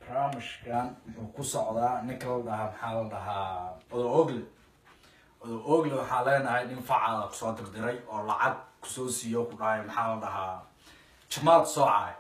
barnaamijkan wuxuu ku socdaa ninka la dhahaa maxaa la dhahaa odo ogle odo ogle waxaa leenahay nin facaada kusoo dirdiray oo lacag kusoo siiyo ku dhahay maxaa la dhahaa jamaad soocay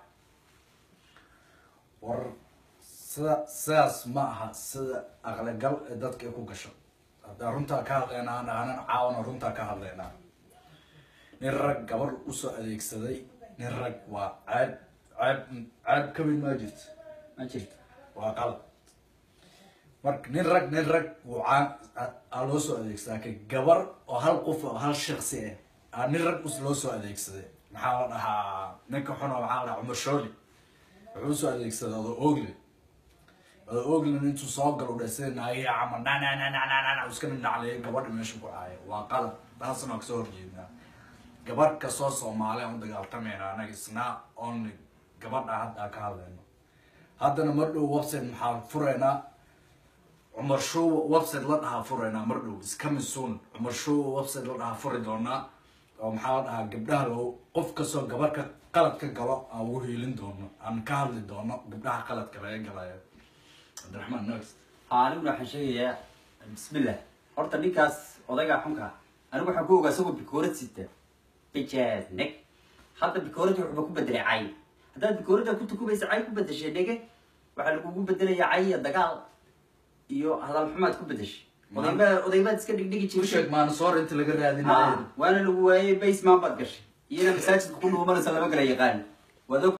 war sida sidaas ma aha sida aqligal ee dadka ay ku gasho haddaan runtaa ka hadlaynaa naanan caawana runtaa ka hadlaynaa nin rag gabar usoo adeegsaday nin rag waa ceeb ceeb ceeb ka weyn maa jirto ma jirto waa qalad marka nin rag nin rag wuu caan aa loo soo adeegsadaa ka gabar oo hal qof oo hal shaksi ah aa nin rag us loo soo adeegsaday maxaa la dhahaa ninka xuna maxaa la dhahaa cumar shooli wuxuu usoo adeegsaday odo ogle odo oglena intuu soo galo dhe sida naagaya camal na na na na na na na iska nindhacleeya gabadha meesha ku caaya waa qalad taasna waa kasoo horjeednaa gabadh kastoo soomaali aan u dagaaltamayna anaga isna only gabadha hadda ka hadlayno haddana mar dhow website maxaa fureynaa cumar show website la dhahaa fureynaa mar dhow iscoming soon cumar show website la dhahaa furi doonaa oo maxaa la dhahaa gabdhaha loo qof kastoo gabar ka qalad ka galo aan ugu hiilin doono aan ka hadli doono gabdhaha qaladka laga galayo cabdiraxmaan next haa aniguna waxaan sheegayaa bismillah horta ninkaas odaygaa xunka anigu waxaan ku ogaa isagoo bikoorad sita bijaad neg hadda bikooradii wuxuuba ku bedelay cay haddaad bikoorada ku tukubaysa cay ku bedeshay dhege waxaa lagugu bedelayaa cay iyo dagaal iyo hadal xumaad ku bedeshay odayba odaybaad iska dhigdhigi u jirtay sheeg maanasoor inta laga Ha, raadinayo waana lagu waayey baseman baad gashay iyana masaajidka ku dhuumanaysa lama kala yaqaan waad og